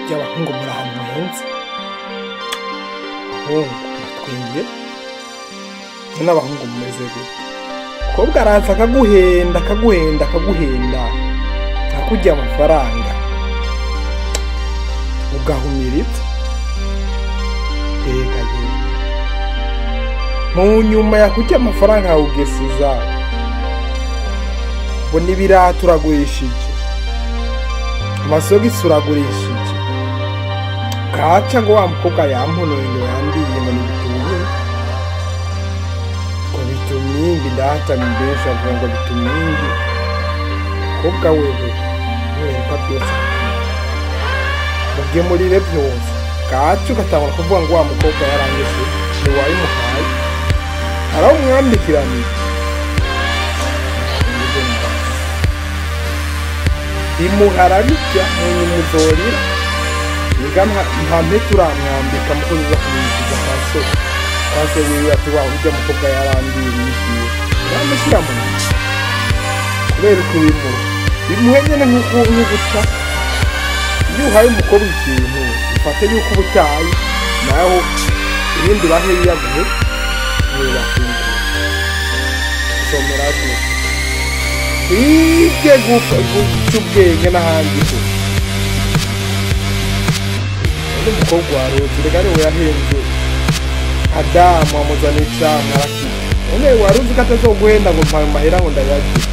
ry'abahungu muri ahantu heza abahungu muratwengiye njye n'abahungu mumeze gute umukobwa araza akaguhenda akaguhenda akaguhenda akakujya amafaranga ugahumira ibye reka nyine mu nyuma yakujya amafaranga yawe ugesiza ngo n'ibiraha turagurishije amasogisi uragurishije kaca ngo wa mukobwa yamponore ngo yambwiye ngo ni bitumye ngo bitumingi ndahata ni benshi avuga ngo bitumingi mukobwa wewe ntiwereka byose mubyemurire byose kaca ugatangura kuvuga ngo wa mukobwa yarangese ntiwayimuhaye arawumwambikiraniye bimuharabirya muzorira niga nta mpeta uramwambika muko uza kumwisiga amaso amaso wiwe ati wa ujya mukobwa yarambiye yigiye uramushyira mu nzu kubera uko bimuha bimuhe nyine nk'uko ubusa iyo uhaye umukobwa ikintu ufate yuko ubutaye naho ibindi bahe yiyaguhe ntibakwiye somera rwose hirya guca ubwenge n'ahandi ho undi mukobwa wa roti reka ariwe yahenze adamu amuzana icamu arakira undi wari uzi ko atazoguhenda ngo mpaye amahera ngo ndayagire